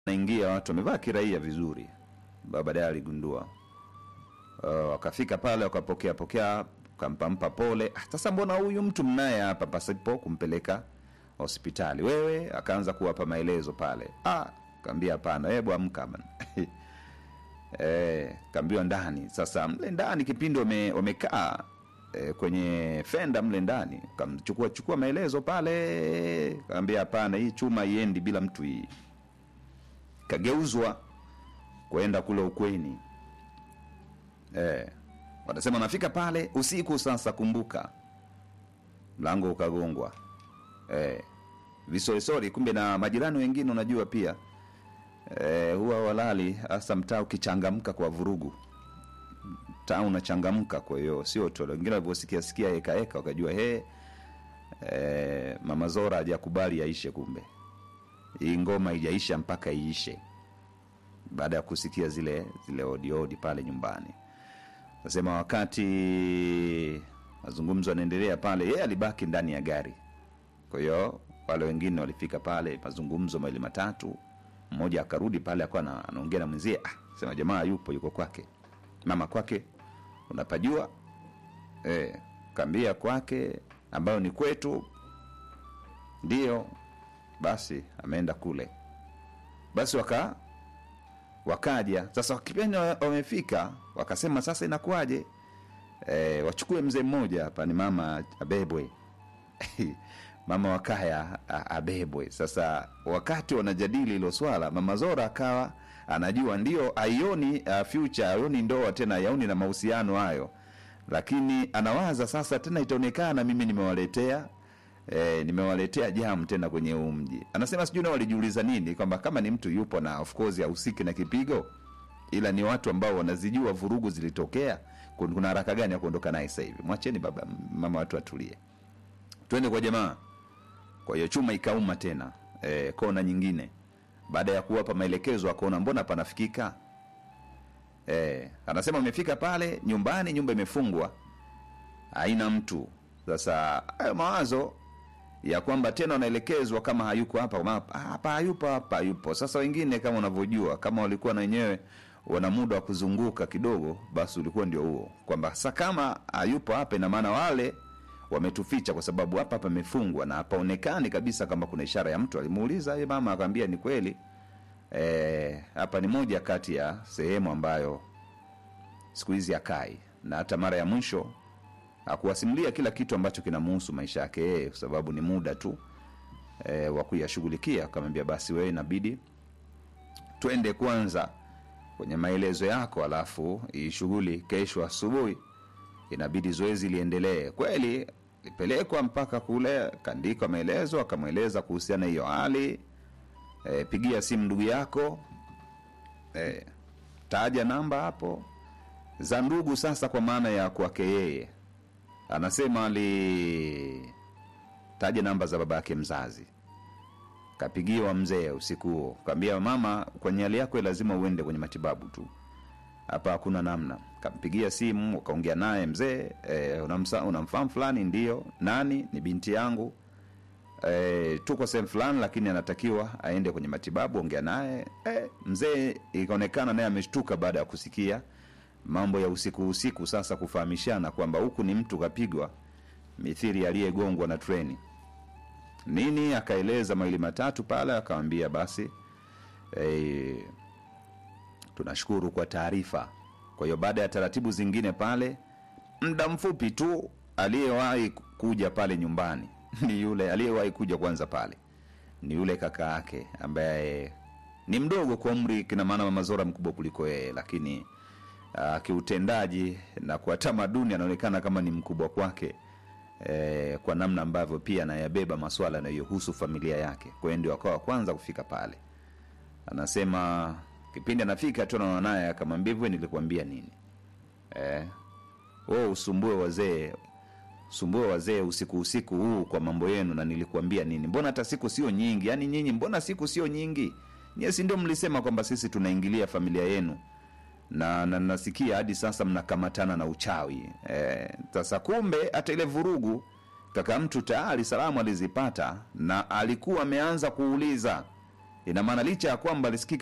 naingia watu wamevaa kiraia vizuri, Ba- baadaye aligundua uh, wakafika pale wakapokea pokea kampampa pole. "Ah, Sasa mbona huyu mtu mnaye hapa pasipo kumpeleka hospitali? Wewe akaanza kuwapa maelezo pale. Ah, kaambia hapana, hebu amka bana. Eh, kaambiwa ndani. Sasa mle ndani kipindi wame, wamekaa eh, kwenye fenda mle ndani, kamchukua chukua maelezo pale, kaambia hapana, hii chuma iendi bila mtu hii. Kageuzwa kwenda kule ukweni. Eh, watasema nafika pale usiku sasa, kumbuka mlango ukagongwa. Eh, visorisori, kumbe na majirani wengine unajua pia eh, huwa walali hasa mtaa ukichangamka kwa vurugu mtaa unachangamka kwa hiyo sio tu wengine walivyosikia sikia eka eka wakajua he eh, mama zora hajakubali aishe kumbe hii ngoma haijaisha mpaka iishe baada ya kusikia zile zile odiodi pale nyumbani nasema wakati mazungumzo yanaendelea pale yeye alibaki ndani ya gari kwa hiyo wale wengine walifika pale mazungumzo mawili matatu mmoja akarudi pale akawa ana- anaongea na mwenzie ah, sema jamaa yupo yuko kwake mama kwake unapajua eh, kambia kwake ambayo ni kwetu ndio basi ameenda kule basi waka wakaja sasa kipindi wa- wamefika wakasema sasa inakuwaje e, wachukue mzee mmoja hapa ni mama abebwe mama wa kaya a- abebwe sasa wakati wanajadili hilo swala mama zora akawa anajua ndio aioni uh, future aioni ndoa tena aioni na mahusiano hayo lakini anawaza sasa tena itaonekana mimi nimewaletea E, nimewaletea jam tena kwenye huu mji anasema sijui nao walijiuliza nini kwamba kama ni mtu yupo na of course ahusiki na kipigo ila ni watu ambao wanazijua vurugu zilitokea kun- kuna haraka gani ya kuondoka naye sasa hivi mwacheni baba mama watu atulie twende kwa jamaa kwa hiyo chuma ikauma tena e, kona nyingine baada ya kuwapa maelekezo akaona mbona panafikika e, anasema amefika pale nyumbani nyumba imefungwa haina mtu sasa hayo mawazo ya kwamba tena wanaelekezwa kama hayuko hapa ma- hapa hayupo hapa hayupo sasa wengine kama unavyojua kama walikuwa na wenyewe wana muda wa kuzunguka kidogo basi ulikuwa ndio huo kwamba sa kama hayupo hapa ina maana wale wametuficha kwa sababu hapa pamefungwa na hapaonekani kabisa kama kuna ishara ya mtu alimuuliza "Eh, mama akamwambia ni kweli Eh, hapa ni moja kati ya sehemu ambayo siku hizi akai na hata mara ya mwisho akuwasimulia kila kitu ambacho kinamuhusu maisha yake yeye kwa sababu ni muda tu e, wa kuyashughulikia akamwambia basi wewe inabidi twende kwanza kwenye maelezo yako alafu hii shughuli kesho asubuhi inabidi zoezi liendelee kweli lipelekwa mpaka kule kaandikwa maelezo akamweleza kuhusiana hiyo hali e, pigia simu ndugu yako e, taja namba hapo za ndugu sasa kwa maana ya kwake yeye anasema ali taja namba za baba yake mzazi kapigiwa mzee usiku huo kaambia mama kwenye hali yako lazima uende kwenye matibabu tu hapa hakuna namna kampigia simu ukaongea naye mzee e, unamsa- unamfahamu fulani ndio nani ni binti yangu e, tuko sehemu fulani lakini anatakiwa aende kwenye matibabu ongea naye e, mzee ikaonekana naye ameshtuka baada ya kusikia mambo ya usiku usiku sasa kufahamishana kwamba huku ni mtu kapigwa mithiri aliyegongwa na treni nini akaeleza mawili matatu pale akawambia basi e, tunashukuru kwa taarifa kwa hiyo baada ya taratibu zingine pale muda mfupi tu aliyewahi kuja pale nyumbani ni yule aliyewahi kuja kwanza pale ni yule kaka yake ambaye ni mdogo kwa umri kina maana mama zora mkubwa kuliko yeye lakini uh, kiutendaji na kwa tamaduni anaonekana kama ni mkubwa kwake eh, kwa namna ambavyo pia anayabeba maswala yanayohusu familia yake kwa hiyo ndio akawa wa kwanza kufika pale anasema kipindi anafika tu anaona naye akamwambia hivyo nilikuambia nini eh, wewe usumbue wazee sumbue wazee usiku usiku huu kwa mambo yenu na nilikuambia nini mbona hata siku sio nyingi yaani nyinyi mbona siku sio nyingi nyie si ndio mlisema kwamba sisi tunaingilia familia yenu na, na nasikia hadi sasa mnakamatana na uchawi Eh, sasa kumbe hata ile vurugu kaka mtu tayari salamu alizipata na alikuwa ameanza kuuliza ina maana licha ya kwamba alisikika